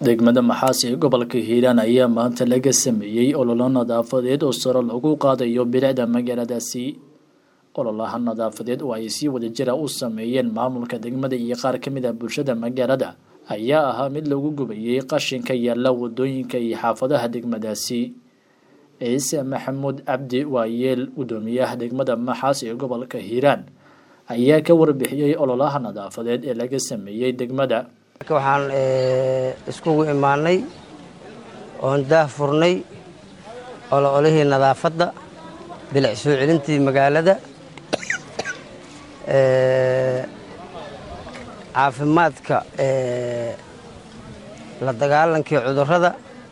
degmada maxaasi ee gobolka hiiraan ayaa maanta laga sameeyey ololo nadaafadeed oo saro lagu qaadayo bilicda magaaladaasi ololaha nadaafadeed oo ay si wadajira u sameeyeen maamulka degmada iyo qaar ka mid ah bulshada magaalada ayaa ahaa mid lagu gubayey qashinka yaalla wadooyinka iyo xaafadaha degmadaasi ciise maxamuud cabdi waayeel gudoomiyaha degmada maxaasi ee gobolka hiiraan ayaa ka warbixiyey ololaha nadaafadeed ee laga sameeyey degmada waxaan iskugu imaanay oon daah furnay ololihii nadaafadda bilic soo celintii magaalada caafimaadka la dagaalankii cudurrada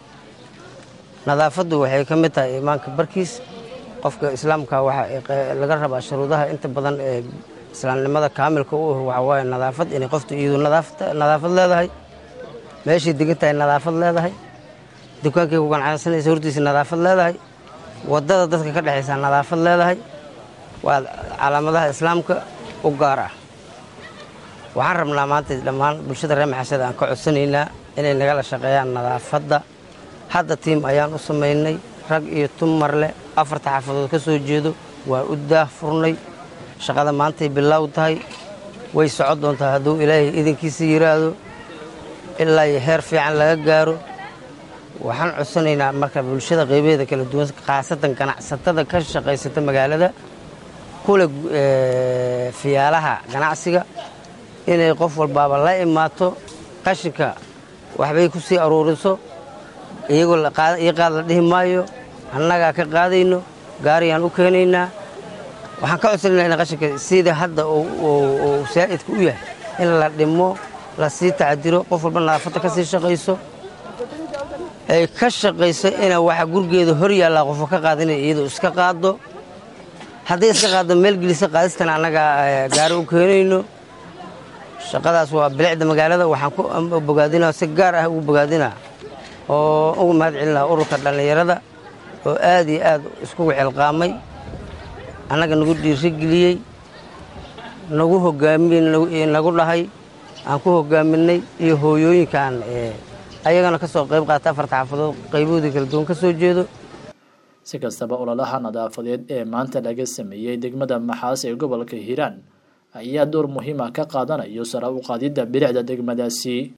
nadaafaddu waxay ka mid tahay imaanka barkiis qofka islaamka waxaa laga rabaa shuruudaha inta badan ee islaamnimada kaamilka u ah waxaa waaye nadaafad inay qoftu iyadu nadaafad leedahay meeshay degan tahay nadaafad leedahay dukaankay ku ganacsanaysa hortiisa nadaafad leedahay waddada dadka ka dhexaysa nadaafad leedahay waa calaamadaha islaamka u gaar ah waxaan rabnaa maanta dhammaan bulshada reer maxasada aan ka codsanaynaa inay nagala shaqeeyaan nadaafadda hadda tiim ayaan u samaynay rag iyo tumar leh afarta xaafadood ka soo jeedo waa u daah furnay shaqada maantay bilaaw tahay way socon doontaa hadduu ilaahay idinkiisa yidhaahdo ilaa iyo heer fiican laga gaaro waxaan codsanaynaa marka bulshada qaybaheeda kala duwan khaasatan ganacsatada ka shaqaysata magaalada kule fiyaalaha ganacsiga inay qof walbaaba la imaato qashinka waxbay ku sii aruuriso iyagoo io qaad la dhihi maayo annagaa ka qaadayno gaariyaan u keenaynaa waxaan ka codsanaynaa in qashinka sida hadda uu saa'idka u yahay in la dhimo la sii tacdiro qof walba nadaafadda ka sii shaqayso ay ka shaqayso ina waxa gurigeeda hor yaallaa qofo ka qaadinay iyadoo iska qaado hadday iska qaaddo meel gelisa qaadistana annagaa gaari u keenayno shaqadaas waa bilicda magaalada waxaan ku bogaadinaa si gaar ah ugu bogaadinaa oo ugu mahad celinaa ururka dhallinyarada oo aad iyo aad iskugu xilqaamay annaga nagu dhiirigeliyey nagu hogaamiy nagu dhahay aan ku hogaaminay iyo hooyooyinkaan ayagana ka soo qayb qaata afarta xaafadood qayboodii kala duwan ka soo jeedo si kastaba ololaha nadaafadeed ee maanta laga sameeyey degmada maxaas ee gobolka hiiraan ayaa door muhiima ka qaadanayo sara u qaadidda bilicda degmadaasi